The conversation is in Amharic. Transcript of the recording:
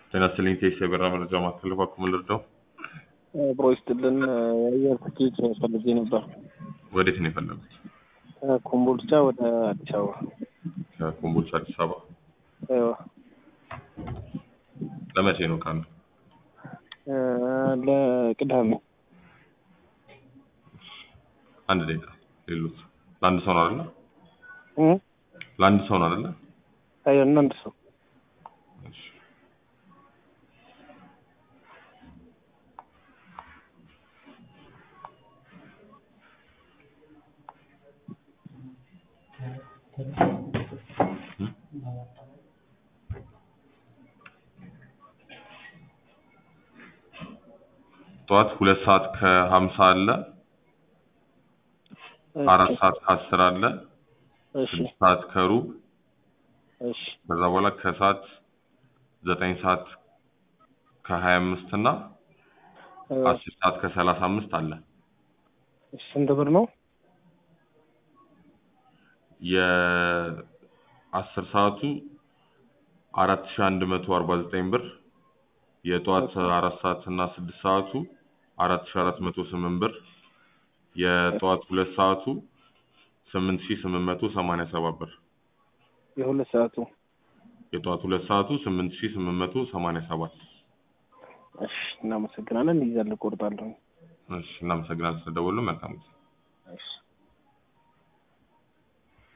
ጤና ይስጥልኝ ቴስ የበራ መረጃ ማዕከል እባክዎ ምን ልርዳው? አብሮ ይስጥልን የአየር ትኬት ፈልጌ ነበር። ወዴት ነው የፈለጉት? ከኮምቦልቻ ወደ አዲስ አበባ። ከኮምቦልቻ አዲስ አበባ አይዋ ለመቼ ነው ቀኑ? ለቅዳሜ አንድ ደቂቃ ሌሎት ለአንድ ሰው ነው አይደለ? እ? ለአንድ ሰው ነው አይደለ? አይ አንድ ሰው እሺ። ጠዋት ሁለት ሰዓት ከሀምሳ አለ አራት ሰዓት ከአስር አለ እሺ ስድስት ሰዓት ከሩብ እሺ ከዛ በኋላ ከሰዓት ዘጠኝ ሰዓት ከሀያ አምስት እና አይዋ አስር ሰዓት ከሰላሳ አምስት አለ እሺ ስንት ብር ነው? የአስር ሰዓቱ አራት ሺህ አንድ መቶ አርባ ዘጠኝ ብር የጠዋት አራት ሰዓት እና ስድስት ሰዓቱ አራት ሺህ አራት መቶ ስምንት ብር የጠዋት ሁለት ሰዓቱ ስምንት ሺህ ስምንት መቶ ሰማንያ ሰባት ብር የሁለት ሰዓቱ የጠዋት ሁለት ሰዓቱ ስምንት ሺህ ስምንት መቶ ሰማንያ ሰባት እሺ እናመሰግናለን። ይዛል እቆርጣለሁ። እሺ እናመሰግናለን ስለደወሉ መልካም ጊዜ እሺ